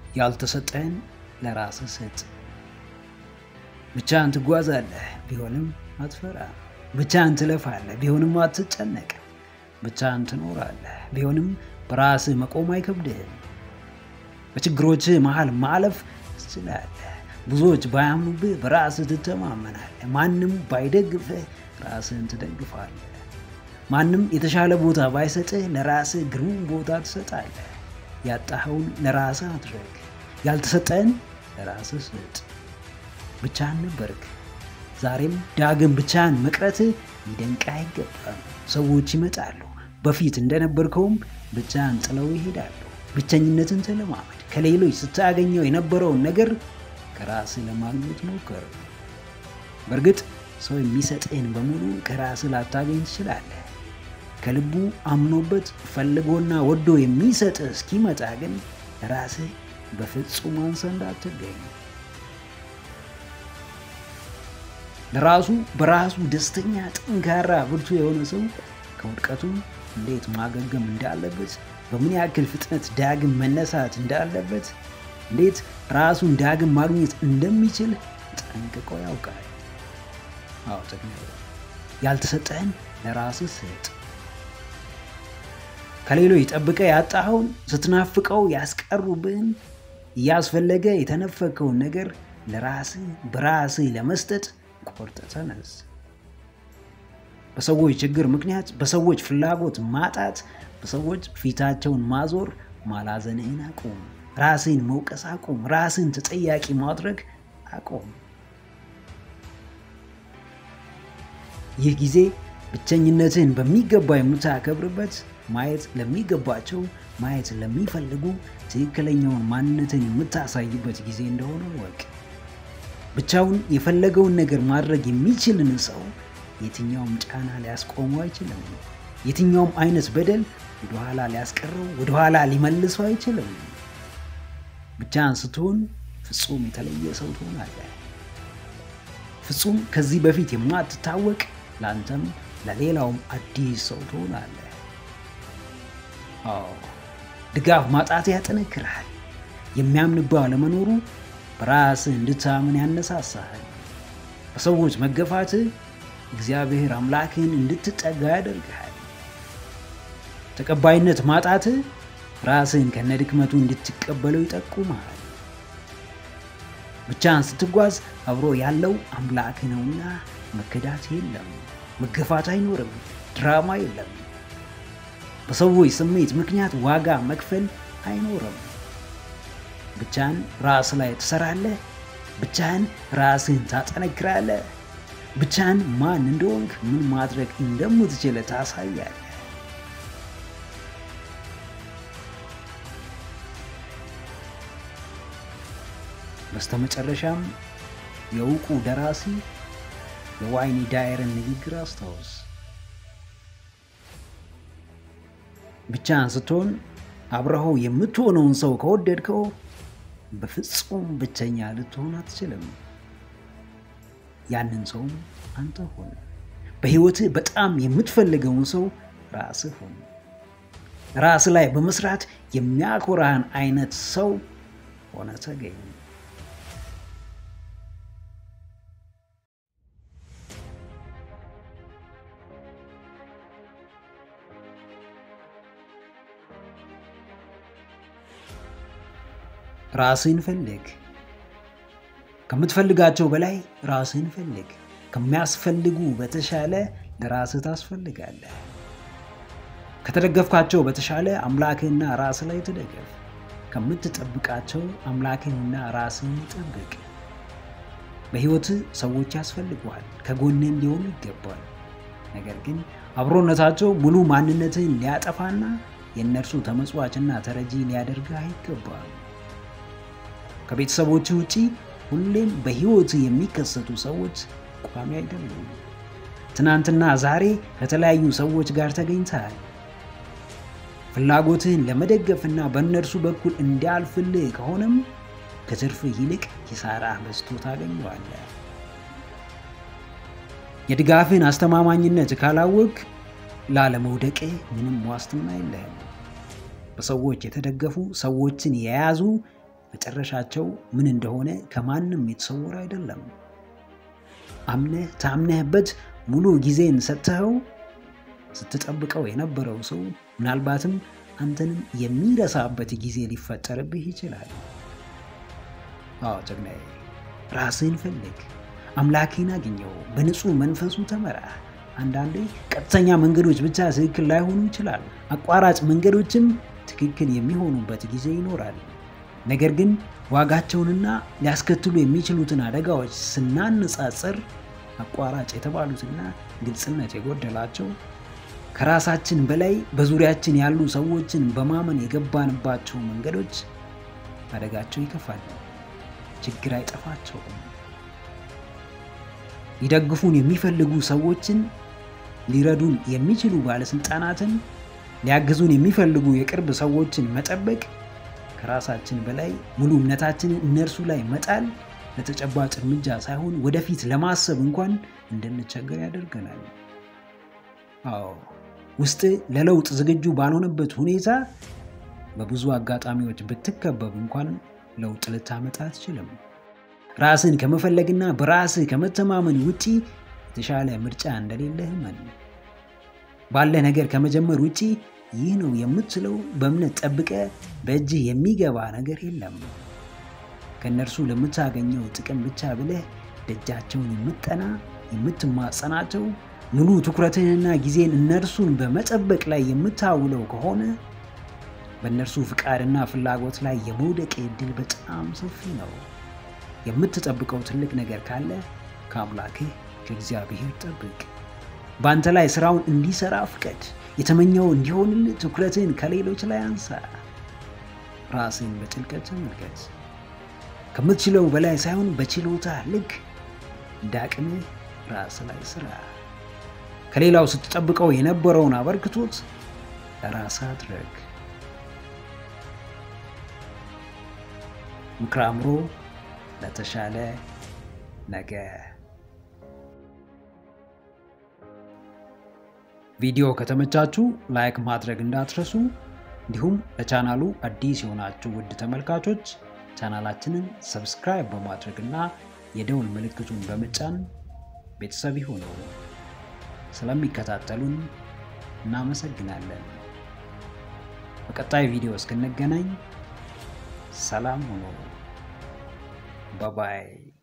ያልተሰጠህን ለራስህ ስጥ። ብቻህን ትጓዛለህ፣ ቢሆንም አትፈራም። ብቻህን ትለፋለህ፣ ቢሆንም አትጨነቅም። ብቻህን ትኖራለህ፣ ቢሆንም በራስህ መቆም አይከብድህም። በችግሮችህ መሃል ማለፍ ትችላለህ። ብዙዎች ባያምኑብህ በራስህ ትተማመናለህ። ማንም ባይደግፍህ ራስህን ትደግፋለህ። ማንም የተሻለ ቦታ ባይሰጥህ ለራስህ ግሩም ቦታ ትሰጣለህ። ያጣኸውን ለራስህ አድረግ፣ ያልተሰጠህን ለራስህ ስጥ። ብቻህን ነበርክ፣ ዛሬም ዳግም ብቻህን መቅረትህ ሊደንቅህ አይገባም። ሰዎች ይመጣሉ፣ በፊት እንደነበርከውም ብቻህን ጥለው ይሄዳሉ። ብቸኝነትን ተለማመድ። ከሌሎች ስታገኘው የነበረውን ነገር ከራስህ ለማግኘት ሞክር። በእርግጥ ሰው የሚሰጥህን በሙሉ ከራስህ ላታገኝ ትችላለህ። ከልቡ አምኖበት ፈልጎና ወዶ የሚሰጥህ እስኪመጣ ግን ራስህ በፍጹም አንሰህ እንዳትገኝ። ለራሱ በራሱ ደስተኛ፣ ጠንካራ፣ ብርቱ የሆነ ሰው ከውድቀቱ እንዴት ማገገም እንዳለበት፣ በምን ያክል ፍጥነት ዳግም መነሳት እንዳለበት፣ እንዴት ራሱን ዳግም ማግኘት እንደሚችል ጠንቅቆ ያውቃል። አዎ ያልተሰጠህን ለራስህ ስጥ። ከሌሎች ጠብቀህ ያጣኸውን ስትናፍቀው ያስቀሩብህን እያስፈለገ የተነፈከውን ነገር ለራስህ በራስህ ለመስጠት ቆርጠህ ተነስ። በሰዎች ችግር ምክንያት፣ በሰዎች ፍላጎት ማጣት፣ በሰዎች ፊታቸውን ማዞር ማላዘንህን አቁም። ራስህን መውቀስ አቁም። ራስህን ተጠያቂ ማድረግ አቁም። ይህ ጊዜ ብቸኝነትህን በሚገባ የምታከብርበት ማየት ለሚገባቸው ማየት ለሚፈልጉ ትክክለኛውን ማንነትን የምታሳይበት ጊዜ እንደሆነ ወቅ ብቻውን የፈለገውን ነገር ማድረግ የሚችልን ሰው የትኛውም ጫና ሊያስቆመው አይችልም። የትኛውም አይነት በደል ወደኋላ ሊያስቀረው ወደኋላ ሊመልሰው አይችልም። ብቻህን ስትሆን ፍጹም የተለየ ሰው ትሆናለህ። ፍጹም ከዚህ በፊት የማትታወቅ ለአንተም ለሌላውም አዲስ ሰው ትሆናለህ። አዎ ድጋፍ ማጣት ያጠነክርሃል። የሚያምንብህ አለመኖሩ በራስህ እንድታምን ያነሳሳሃል። በሰዎች መገፋትህ እግዚአብሔር አምላክህን እንድትጠጋ ያደርግሃል። ተቀባይነት ማጣትህ ራስህን ከነድክመቱ እንድትቀበለው ይጠቁመሃል። ብቻህን ስትጓዝ አብሮ ያለው አምላክ ነውና መከዳት የለም፣ መገፋት አይኖርም፣ ድራማ የለም። በሰዎች ስሜት ምክንያት ዋጋ መክፈል አይኖርም። ብቻህን ራስ ላይ ትሰራለህ። ብቻህን ራስህን ታጠነክራለህ። ብቻህን ማን እንደሆንክ ምን ማድረግ እንደምትችል ታሳያለህ። በስተመጨረሻም የእውቁ ደራሲ የዋይኒ ዳየርን ንግግር አስታውስ። ብቻህን ስትሆን አብረኸው የምትሆነውን ሰው ከወደድከው በፍጹም ብቸኛ ልትሆን አትችልም። ያንን ሰውም አንተ ሆን። በሕይወትህ በጣም የምትፈልገውን ሰው ራስህ ሆን። ራስ ላይ በመስራት የሚያኮራህን አይነት ሰው ሆነ ተገኝ። ራስህን ፈልግ። ከምትፈልጋቸው በላይ ራስህን ፈልግ። ከሚያስፈልጉ በተሻለ ለራስህ ታስፈልጋለህ። ከተደገፍካቸው በተሻለ አምላክህና ራስህ ላይ ትደገፍ። ከምትጠብቃቸው አምላክህንና ራስህን ጠብቅ። በሕይወትህ ሰዎች ያስፈልጉሃል፣ ከጎንህ ሊሆኑ ይገባል። ነገር ግን አብሮነታቸው ሙሉ ማንነትህን ሊያጠፋና የእነርሱ ተመጽዋችና ተረጂ ሊያደርግህ አይገባም። ከቤተሰቦች ውጪ ሁሌም በሕይወት የሚከሰቱ ሰዎች ቋሚ አይደሉም። ትናንትና ዛሬ ከተለያዩ ሰዎች ጋር ተገኝተሃል። ፍላጎትህን ለመደገፍና በእነርሱ በኩል እንዲያልፍልህ ከሆነም ከትርፍህ ይልቅ ኪሳራ በዝቶ ታገኘዋለህ። የድጋፍህን አስተማማኝነት ካላወቅ ላለመውደቅህ ምንም ዋስትና የለህም። በሰዎች የተደገፉ ሰዎችን የያዙ መጨረሻቸው ምን እንደሆነ ከማንም የተሰወረ አይደለም። አምነህ ታምነህበት ሙሉ ጊዜን ሰጥተኸው ስትጠብቀው የነበረው ሰው ምናልባትም አንተንም የሚረሳበት ጊዜ ሊፈጠርብህ ይችላል። አዎ ጀግናዬ፣ ራስህን ፈልግ፣ አምላክህን አግኘው፣ በንጹህ መንፈሱ ተመራ። አንዳንዴ ቀጥተኛ መንገዶች ብቻ ትክክል ላይሆኑ ይችላል። አቋራጭ መንገዶችም ትክክል የሚሆኑበት ጊዜ ይኖራል። ነገር ግን ዋጋቸውንና ሊያስከትሉ የሚችሉትን አደጋዎች ስናነጻጽር አቋራጭ የተባሉትና ግልጽነት የጎደላቸው ከራሳችን በላይ በዙሪያችን ያሉ ሰዎችን በማመን የገባንባቸው መንገዶች አደጋቸው ይከፋል። ችግር አይጠፋቸውም። ሊደግፉን የሚፈልጉ ሰዎችን፣ ሊረዱን የሚችሉ ባለስልጣናትን፣ ሊያግዙን የሚፈልጉ የቅርብ ሰዎችን መጠበቅ ከራሳችን በላይ ሙሉ እምነታችንን እነርሱ ላይ መጣል ለተጨባጭ እርምጃ ሳይሆን ወደፊት ለማሰብ እንኳን እንድንቸገር ያደርገናል። አዎ ውስጥ ለለውጥ ዝግጁ ባልሆነበት ሁኔታ በብዙ አጋጣሚዎች ብትከበብ እንኳን ለውጥ ልታመጣ አትችልም። ራስን ከመፈለግና በራስህ ከመተማመን ውጪ የተሻለ ምርጫ እንደሌለህ እመን። ባለ ነገር ከመጀመር ውጪ ይህ ነው የምትለው በእምነት ጠብቀ በእጅህ የሚገባ ነገር የለም። ከእነርሱ ለምታገኘው ጥቅም ብቻ ብለህ ደጃቸውን የምጠና የምትማጸናቸው ሙሉ ትኩረትህንና ጊዜን እነርሱን በመጠበቅ ላይ የምታውለው ከሆነ በእነርሱ ፍቃድና ፍላጎት ላይ የመውደቅ ዕድል በጣም ሰፊ ነው። የምትጠብቀው ትልቅ ነገር ካለ ከአምላክህ ከእግዚአብሔር ጠብቅ። በአንተ ላይ ስራውን እንዲሰራ ፍቀድ። የተመኘው እንዲሆንልህ ትኩረትህን ከሌሎች ላይ አንሳ። ራስህን በጥልቀት ተመልከት። ከምትችለው በላይ ሳይሆን በችሎታ ልክ እንደ አቅምህ ራስ ላይ ስራ። ከሌላው ስትጠብቀው የነበረውን አበርክቶት ለራስህ አድረግ። ምክረ አእምሮ ለተሻለ ነገ። ቪዲዮ ከተመቻችሁ ላይክ ማድረግ እንዳትረሱ። እንዲሁም ለቻናሉ አዲስ የሆናችሁ ውድ ተመልካቾች ቻናላችንን ሰብስክራይብ በማድረግ እና የደውል ምልክቱን በመጫን ቤተሰብ ይሁኑ። ስለሚከታተሉን እናመሰግናለን። በቀጣይ ቪዲዮ እስክንገናኝ ሰላም ሁኑ። ባባይ